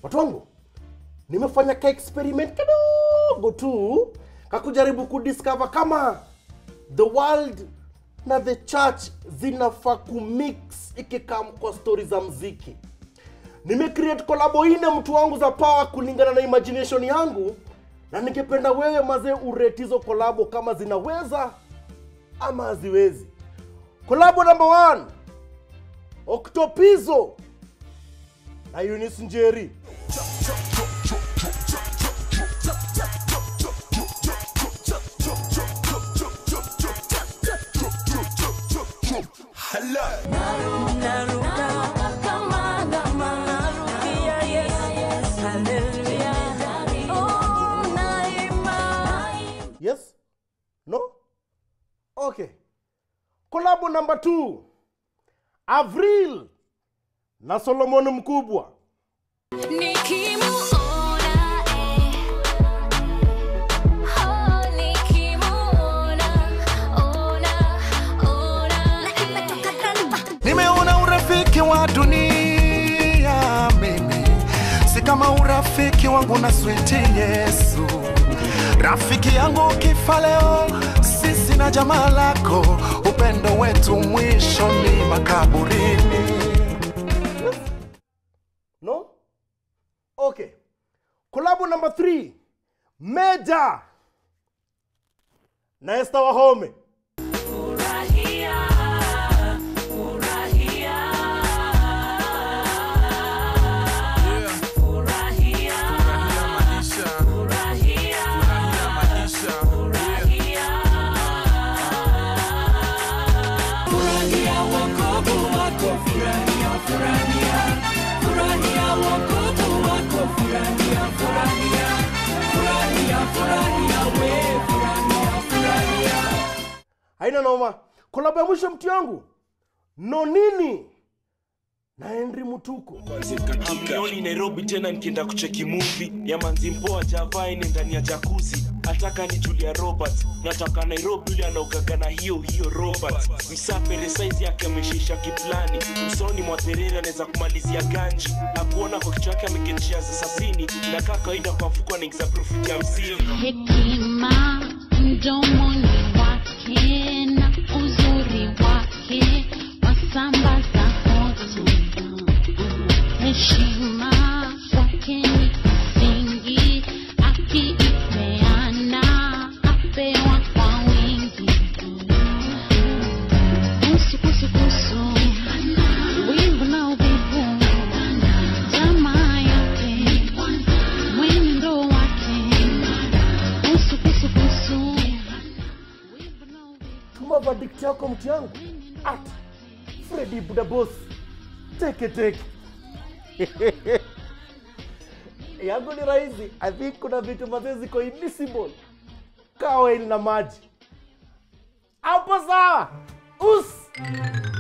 watu wangu nimefanya ka experiment kidogo tu kakujaribu kudiscover kama the world na the church zinafaa kumix ikikam kwa stori za mziki nimecreate kolabo ine mtu wangu za power kulingana na imagination yangu na ningependa wewe mazee urate hizo kolabo kama zinaweza ama haziwezi kolabo number one oktopizo na Eunice Njeri yes no okay kolabo number two avril na solomon mkubwa Nikimuona, eh. Oh, nikimuona, ona, ona, eh. Nimeona urafiki wa dunia mimi, si kama urafiki wangu na switi Yesu. Rafiki yangu kifa leo, sisi na jamaa lako, upendo wetu mwisho ni makaburini. no okay kolabo number three meja na Esther Wahome haina noma kolabo ya mwisho mtu yangu nonini na henry mutuko hamnioni nairobi tena nikienda kucheki muvi ya manzi mpoa javaine ndani ya jakuzi ataka ni julia robert nataka nairobi yule anaogaga na hiyo hiyo robert msapere saizi yake ameshisha kiplani usoni mwa terere anaweza kumalizia ganji akuona kwa kichwa yake ameketia za sasini na kaa kawaida kwa mfuko anaingiza profiti hamsini Hekima mdomoni wake na uzuri wake wasambaza hotu. Heshima kwake ni msingi, akiipeana apewa kwa wingi. Kusu, kusu, kusu, wivu na uvivu, tamaa yake, mwenendo wake Kusu, kusu, kusu. Wivu na uvivu. tuma verdict yako mtu yangu at fredi budabos teke teke yangu ni rahisi i think kuna vitu mazee ziko invisible kawaili na maji hapo sawa us